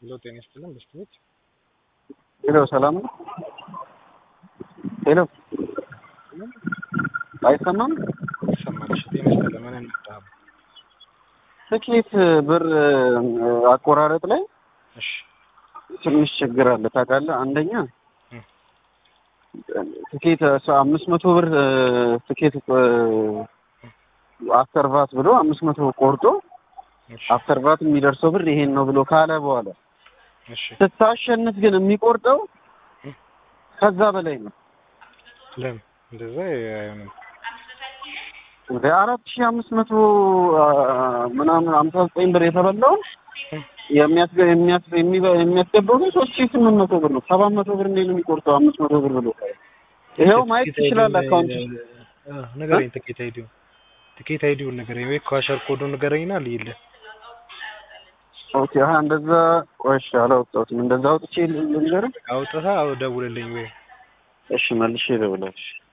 ሄሎ ጤና ይስጥልን በስተቤት ሄሎ ሰላም ነው? ሄሎ አይሰማም? ይሰማል። እሺ ጤና ይስጥልን ምን እንጣብ ትኬት ብር አቆራረጥ ላይ እሺ ትንሽ ችግር አለ ታውቃለህ። አንደኛ ትኬት አምስት መቶ ብር ትኬት አፍተር ቫት ብሎ አምስት መቶ ቆርጦ እሺ አፍተር ቫት የሚደርሰው ብር ይሄን ነው ብሎ ካለ በኋላ እሺ ስታሸንፍ ግን የሚቆርጠው ከዛ በላይ ነው። ለምን እንደዛ አይሆንም? ወደ አራት ሺህ አምስት መቶ ምናምን ሀምሳ ዘጠኝ ብር የተበላውን የሚያስገ የሚያስ- የሚበ- የሚያስገባው ግን ሶስት ሺህ ስምንት መቶ ብር ነው። ሰባት መቶ ብር እንዴት ነው የሚቆርጠው? አምስት መቶ ብር ብሎ ይኸው ማየት ትችላለህ። አካውንት አ ንገረኝ። ትኬት አይዲው ትኬት አይዲውን ንገረኝ ወይ ኳሸር ኮዱን ንገረኝና ልይልህ። ኦኬ። አሀ እንደዛ ቆሽ አላወጣሁትም። እንደዛ አውጥቼ ልንገርህ። አውጥተህ አው ደውልልኝ ወይ እሺ መልሼ ልብላሽ